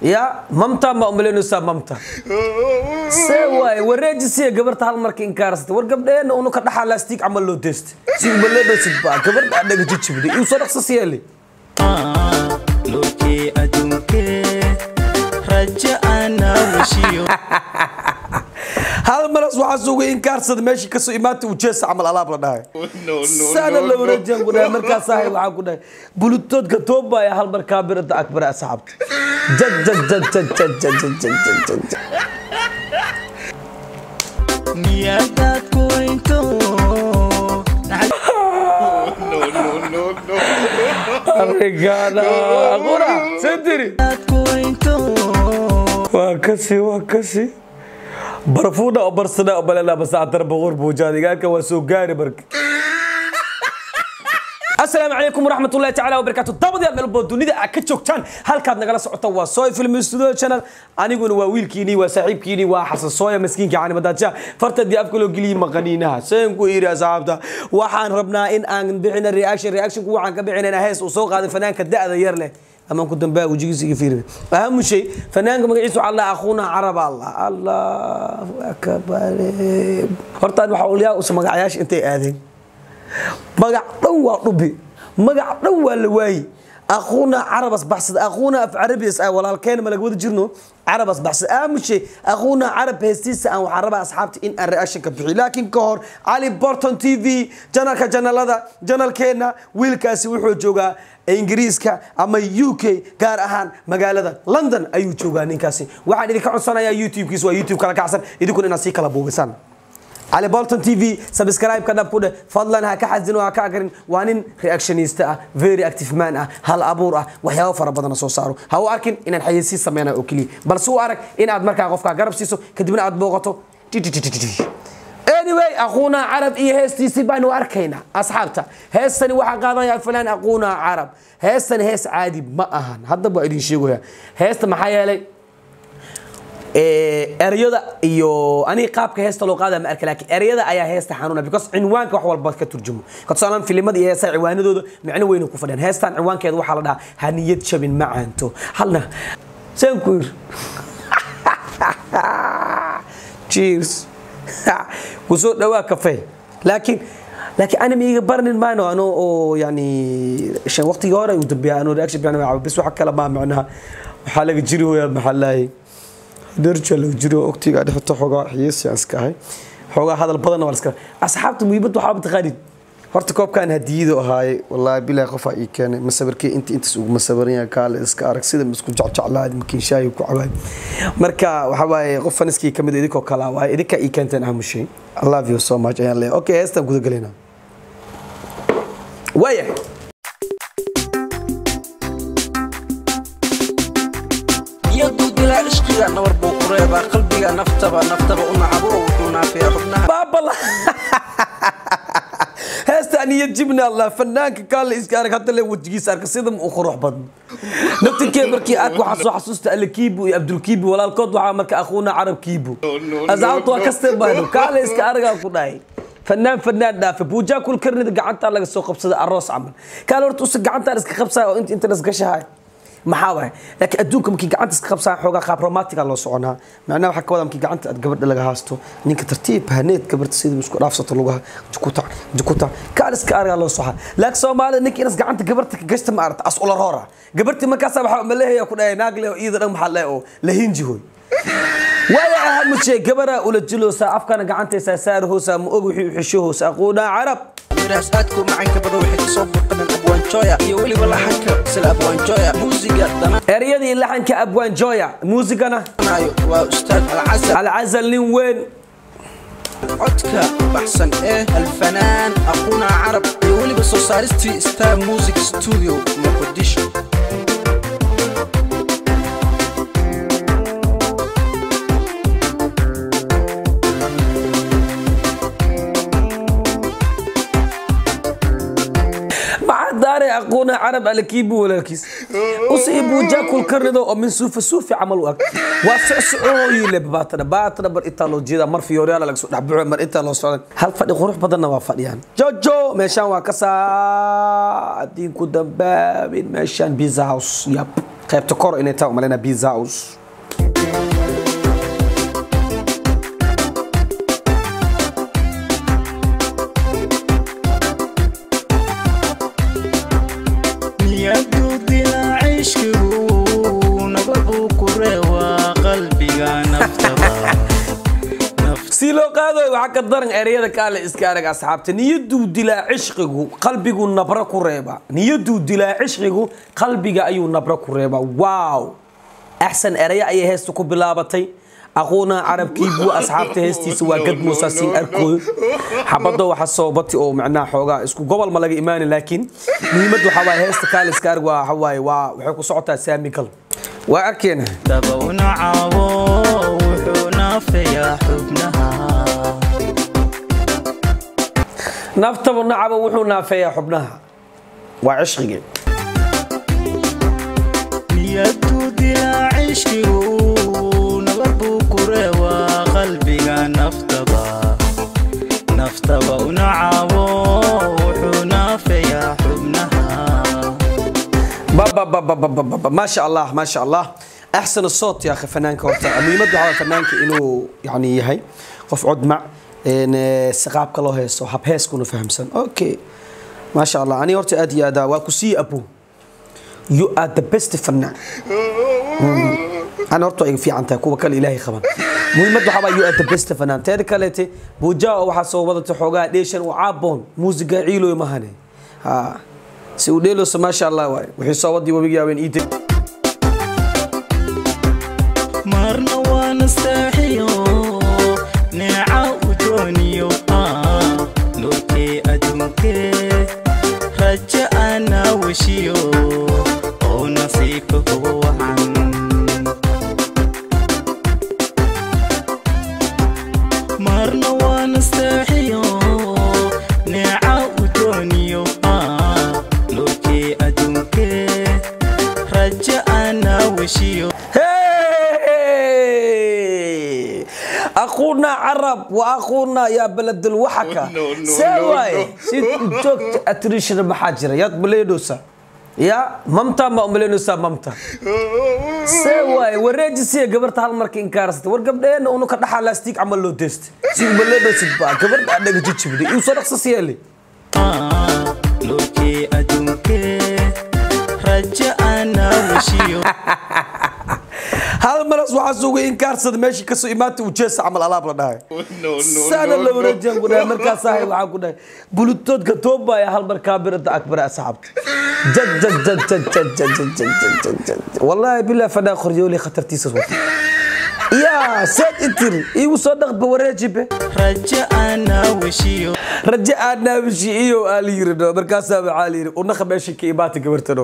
ya mamta ma umaleynaysaa mamta see waaye wareejisiya gabarta hal marka inkaarsata war gabdheena unu ka dhaxaa laastig camal loo deesta si umaledhosid baa gabadha adhaga jijibday iu soo dhaqsa siyeeli lurkii adduunkee rajo ana weshiyo hal maras waxaa suga inkaarsada meeshii kasoo imaanta ujeesa camal alaab la dhahay saana la wareejiyaan ku dhahay markaas ahay waxaa ku dhahay bulutoodka toobaya hal mar kaabirada akbara asxaabta jaj jaj jaj jaj jaj jaj jaj jaj jaj jaj miyadaad ku weynto Obrigada. Agora, sentiri. aad ku weynto waa kasi waa kasi barfuuna oo barsana oo balena basaatar boqor buujaad igaalka waa soo gaari marka asalaamu calaykum waraxmat ullahi tacaala wabarakaatu dabadii meelbood dunida aad ka joogtaan halkaad nagala socota waa sooy film studio channel aniguna waa wiilkiinii waa saaxiibkiinii waa xasan sooya maskiinka canimadaaja fartadii afka loo geliyey maqaniinaha seen ku iri asxaabta waxaan rabnaa in aan bixina reaction reactionku waxaan ka bixinayna hees uu soo qaaday fanaanka da'da yar leh amaan ku dambaa wejigiisa iga fiirina ahamu shay fanaanka magaciisu waxaa la akhuuna carab allah allahu akbar hortaan waxaa ulyaa usa magacayaasha intay aadeen magac dhan waa dhubi magac dhan waa la waayi akhuuna carabas baxsad akhuuna af carabiyas ah walaalkeena ma laga wada jirno carabas baxsad aamushe akhuuna carab heestiisa aan waxaan rabaa asxaabta in aan reaction ka bixiyo laakiin ka hor cali borton t v janalka janalada janalkeena wiilkaasi wuxuu joogaa ingiriiska ama u k gaar ahaan magaalada london ayuu joogaa ninkaasi waxaan idinka codsanayaa youtube-kiis waa youtube kala kacsan idinkuna inaad sii kala buugisaan علي بولتون تي في سبسكرايب كذا بكده فضلا هكا حزن وهكا كرين وانين رياكشنيستا اه فيري اكتيف مان اه هل ابور اه وحياه فر بدن سو سارو هو اركن ان الحيسي سمينا او كلي بل سو ارك ان اد marka qofka garab siiso kadibna aad booqato anyway اخونا عرب اي هيستيسي بانو اركينا اصحابتا هيستني waxa qaadaya فلان اخونا عرب هيستني هيس عادي ما ahan hadda baa idin sheegaya heesta maxaa yeelay ereyada iyo aniga qaabka heesta loo qaada ma arka laakiin ereyada ayaa heesta xanuuna because cinwaanka wax walba ka turjumo ka tusaalaan filimada iyo heesaha ciwaanadooda micno weyn ku fadhiyaan heestan ciwaankeeda waxaa la dhahaa haniyad jabin macaanto halna saan ku yir cheers kusoo dhawaa kafee laakiin laakiin ana miiga barnin maano ano oo yani shan waqtigii hore uu dambeeya ano reaction bixin bis waxa kale ma macnaha waxaa laga jiri hooyaa maxaa lahay derja laga jiro ogtiga dhexta xoogaa xiyeesi aan iska ahay xoogaa hadal badanna waa iska asxaabta muhiimad waxaa mataqaanid horta koobkan hadiyadu ahaaye wallaahi bilaa qofaa ii keenay masawirkii inta intaas uguma sawiran yahay kaale iska arag sida isku jecjeclaad makiin shaahi ku cabaay marka waxa waaye qof faniskii kamid idinkoo kala waaye idinka ii keenteen ahamushay i love you so much ayaan leeyahay okay heestaan guda galaynaa waayahay iyadu dilaa ishqiga nabar buu ku reebaa qalbiga naftaba naftaba u nacabo wuxuu naafiya xubnaha baabala heesta niyad jibna allah fanaanka kaale iska arag hadda le wejigiisa arka sida u qurux badno naftirkee markii aad waxaa soo xasuusta alle kiibu iyo abdulkiibu walaalkood waxaa marka akhuuna carab kiibu asxaabta waa kastee bahno kaale iska aragaa ku dhahay fanaan fanaan dhaafe buujaa kul karnida gacantaa laga soo qabsada aroos camal kaale horta usa gacantaan iska qabsaya oo inta inta lasgashahay maxaa waay laakiin adduunka markii gacanta iska qabsaa xoogaa qaab romantiga loo soconaa macnaha waxaa ka wada markii gacanta aad gabadha laga haasto ninka tartiib haneed gabarta sida isku dhaafsato lugaha jukuta jukuta kaan iska aragaa loo soxa laakiin soomaalida ninka inas gacanta gabarta ka gashta ma aragta as ula roora gabartii markaasaa waxaa maleehaya ku dhahay naag leh oo iyada dhan maxaa leh oo la hinji hoy waya ahamushe gabaraa ula jiloosaa afkana gacantaysaa saarahoosaa ma og wixii u xishahoosa aquunaa carab miraas aadku macanka bada waxay kasoo burqadeen abwaanjooya iyo weliba laxanka sila abwaanjooya muusiga eryadii laxanka abwaan joya muusigana danaayo waa ustaad alcasal alcazal nin weyn codka baxsan ee alfanaan aquuna carab iyo weliba soo saaristii star music studio muqdisho maxaa daaray aquuna carab alakiibu walaalkiis usii buujaa kul karnido oo min suufa suufi camal u ag waa socsocooyile baatana baatana bar intaa loo jeeda mar fiyooryaala laga soo dhexbuxo mar intaa loo socda hal fadhi qurux badanna waa fadhiyaan jojo meeshaan waa ka saa haddii ku dambaabin meeshaan pizza house yab qaybta kor inay taa umalena pizza house niyadu dilaacishkigu nabaduu ku reewaa qalbiga naftaba si loo qaadayo waxaa ka daran ereyada kaale iska arag asxaabta niyaduu dilaa cishqigu qalbigu nabra ku reeba niyaduu dilaa cishqigu qalbiga ayuu nabra ku reeba waaw axsan ereya ayay heesta ku bilaabatay aquuna carabkii buu asxaabta heestiisa waa gad muusa siin arkooyo xabado waxa soobati oo macnaha xoogaa isku gobol ma laga imaani laakiin muhiimad waxaa waaye heesta kaale iska arag waa waxa waaye waa waxay ku socotaa saamigal waa arkeena dabowna caawo wuxuu naafeyaa xubnaha naftaba nacaba wuxuu naafeeyaa xubnaha waa cishqigii niyadu dilaacishkigu nabaduu ku reewaa qalbiga naftaba naftaba una caawo wuxuu naafeyaa xubnaha بابا بابا بابا بابا ما شاء الله ما شاء الله احسن الصوت يا اخي فنانك هورتا مهمته على فنانك انه يعني يهي قف عد مع ان سقابك لو هيسو حب هيس كونو فهمسن اوكي ما شاء الله اني هورتا ادي ادا واكسي ابو يو ار ذا بيست فنان مم. انا هورتا في عنتا كوبا كل الهي خبر مهمته waxaa you are the best fanaan teeda kaleete buujaa waxaa soo wadatay xoogaa dheeshan u caaboon muusiga ciiloy mahane ha si uu dheeloosa maasha allah waay wixii soo wadii wabigi yaabeen ii teg marna waa nastaaxiyo neeca u dooniyo ah nurkee adduunkee raja ana weshiyo oo nasiibka kugu wacan marna waa nastaaxiyo neeca u dooniyo ah nurkee adduunkee raja ana weshiyo Hey! أخونا عرب وأخونا يا بلد الوحكة سواي سيد جوكت أتريش المحاجرة يا بليدوسا يا ممتا ما أملينوسا ممتا سواي وريجي سي قبرت هالمرك إنكارست ورقب دين ونو كدحا لاستيك عمل له تيست سيد بليدوسا با قبرت عندك جيتش بدي يوصل أقصص يلي nurkee adduunkee raja ana weshiyo hal maras waxaa sugay inkaarsada meeshii kasoo imaatay uu jeesa camal alaab la dhahay saana la wareejiyaan ku dhahay markaas ahay waxaan ku dhahay bulutoodka toobaya hal mar kaabirada akbara asxaabta jad jad jad jad jad jad jad jad jad jad jad wallaahi bilaa fadhaa qoryooli khatartiisas wata yaa seed itir iigu soo dhaqba wareejibe raja ana weshiyo raje aadnaabishi iyo aa la yiri no markaasaa waxaa la yiri unaqa meeshii ka imaata gabartano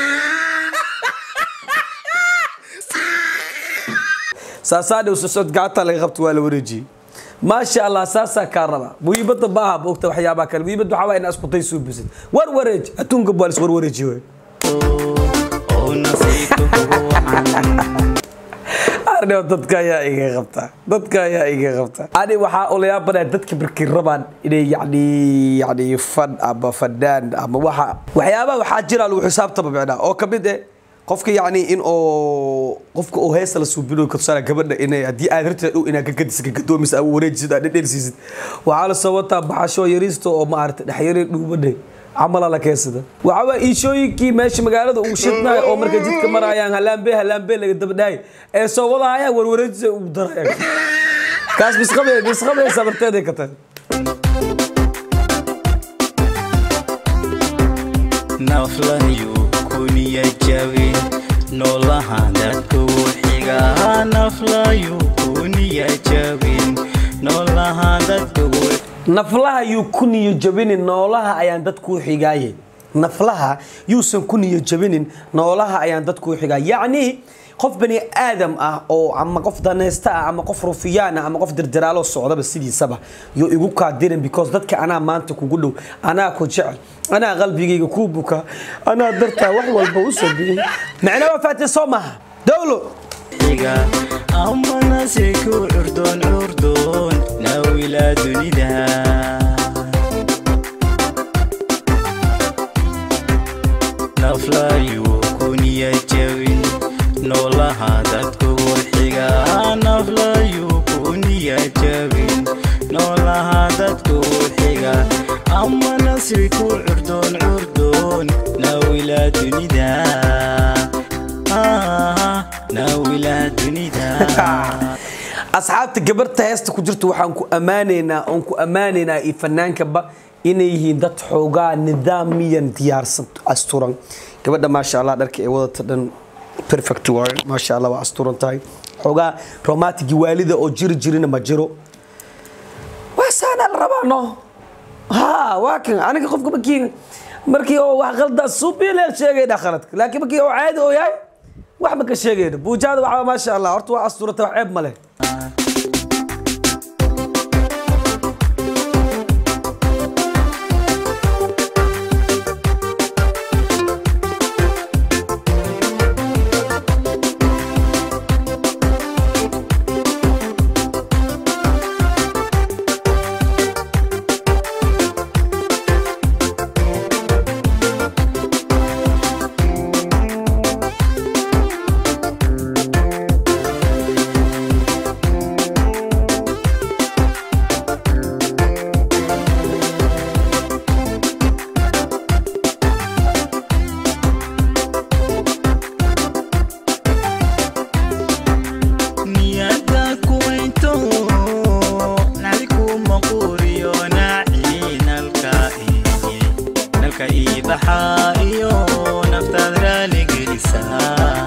saasaadhe usosod gacanta laga qabto waa la wareejiyey maasha allah saasaa kaa raba muhiimadda ma aha moogta waxyaabaha kale muhiimadda waxaa waa inaa isku day soo bisid war wareej adduunka baa lis war wareejiye waay oo nasiibka kugu wacan arneo dadka ayaa iga qabta dadka ayaa iga qabta ani waxaa olayaabana dadka markay rabaan inay yani yani fan ama fadaan ama waxa waxyaabaha waxaa jira lagu xisaabtaba micnaa oo kamid eh qofka yani in oo qofka oo heesa la suubino kabsana gabadha inay haddii aad rabtid dhow inaad gagadis gagadoomis ama wareejisid aad dhedhelsiisid waxaa la soo wataa baxasho yariista oo maarata dhexyari dhuubadhe camala la keensada waxaa waa iishooyinkii meesha magaalada uu shidnaay oo markay jidka marayaan halaambe halaambe laga dabadhaay ee soo wadahaya warwareejisa ugu daraya kaas bisqabe bisqabe sabarteeday ka tahay naflayu kuniya jabin noolaha dadka wuxiga naflayu kuniya jabin noolaha dadka wuxiga naflaha yuu ku niyo jabinin noolaha ayaan dadkuu xigaaye naflaha yuusan ku niyo jabinin noolaha ayaan dadkuu xigaa yacni qof bani aadam ah oo ama qof danaysta ah ama qof rufiyaan ah ama qof dirdiraaloo socdaba sidiisaba yuu igu kaadirin because dadka anaa maanta kugu dhow anaa ku jecel anaa qalbigayga kuu buka anaa dartaa wax walba u sameeyey macna waa faatay soo maaha dowlo xiga amana se ku curdoon curdoon nawila dunida naflayu kuniya jabin ama nasri ku curdoon curdoon naawilaa dunida Ah, naawilaa dunida asxaabta gabarta heesta ku jirta waxaan ku ammaanaynaa oon ku ammaanaynaa iyo fanaankaba inay yihiin dad xoogaa nidaamiyan diyaarsan asturan gabadha maasha allah dharka ee wadata dhan perfect waaye maasha allah waa asturan tahay xoogaa romantic waalida oo jiri jirina ma jiro waa saanaa la rabaa no ha waa kan aniga qofka markii markii oo wax qaldaa subileel sheegayna khaladka laakiin markii oo caadi oo yahay wax ma ka sheegayna buujaada waxaa maasha allah horta waa asturata wax ceeb ma leh niyada kuwaynto nacdi kuma quriyo naaci nalka ii nalka ii baxaa iyo naftaad raali gelisaa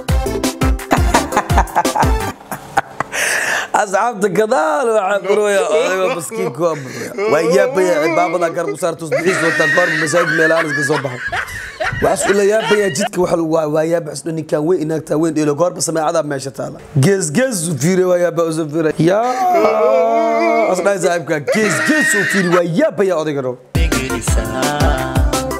asxaabta gadaal waxaa buraya odayga maskiinka waa buraya waa yaabaya cibaabada garab u saarta usbixiis wataa goorma masaajid meelaanis ka soo baxay waxaas ula yaabaya jidka waxa lagu waa yaaba isdho ninkaan weyn inaagtaa weyn dhelo goorba sameecada meesha taala gees gees u fiire waa yaaba usu fiire yaa asdhaay saaxiibka gees gees u fiiri waa yaabaya odayga dhow gelisaa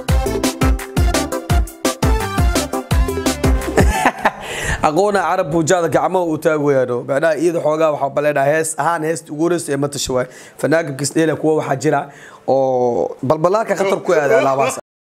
aqoona carab buujaada gacmaha uu taagayano macnaha iyada xoogaa waxaa baleedhaa hees ahaan heesta ugu horeysa ee matasha waay fanaanka kisdheela kuwa waxaa jira oo balbalaarka khatar ku aada alaabaas